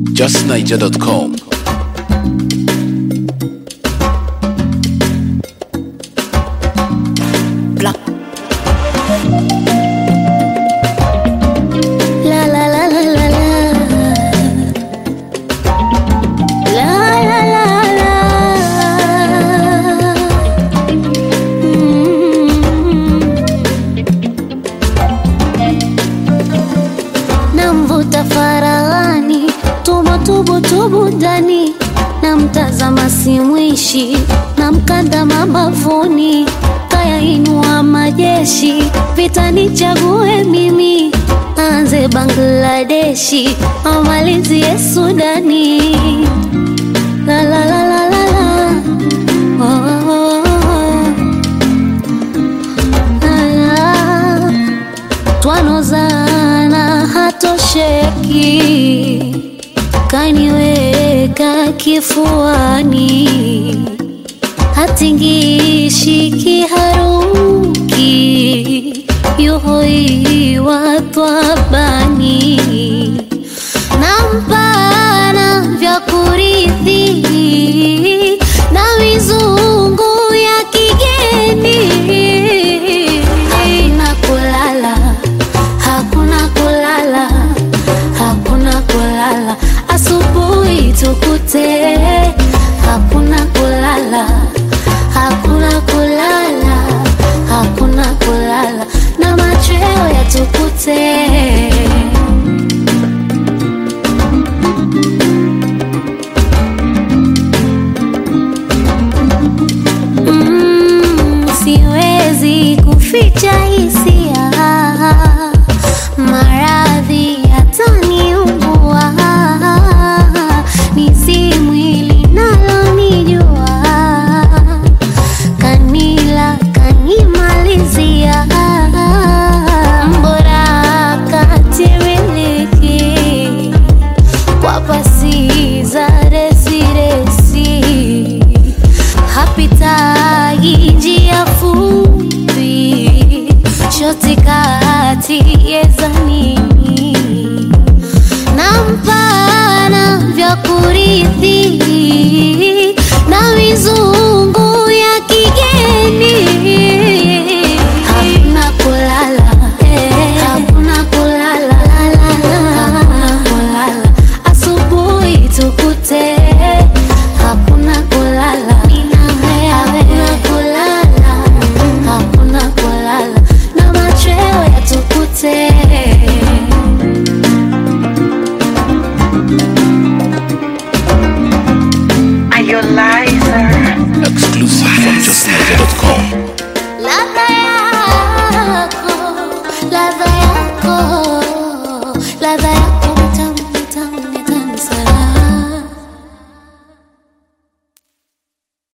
justniger.com. Black. La la la la la la. La la la la. Mm. Namvuta faraghani, tubo tubu tubu ndani, namtazama simwishi, namkanda mabavuni, kaya inua majeshi, vita nichague mimi, anze Bangladeshi, amalizie Sudani. La la la la la la. Oh, oh, oh, oh. La, la twanozana hatosheki, kaniweka kifuani, hatingishi kiharuki, yuhoiwa twabani, nampana vya kurithi na mizungu ya kigeni hakuna kulala, hakuna kulala, hakuna kulala, asubuhi tukute. Hakuna kulala, hakuna kulala, hakuna kulala, na machweo yatukute. Mm, siwezi kuficha hisia, maradhi yataniumbua, ni si mwili nalonijua, kanila kanimalizia, mbora katimiliki kwa pasi za resiresi hapitagi njia fupi shoti kati yezanini nampana vya kurithi na mizu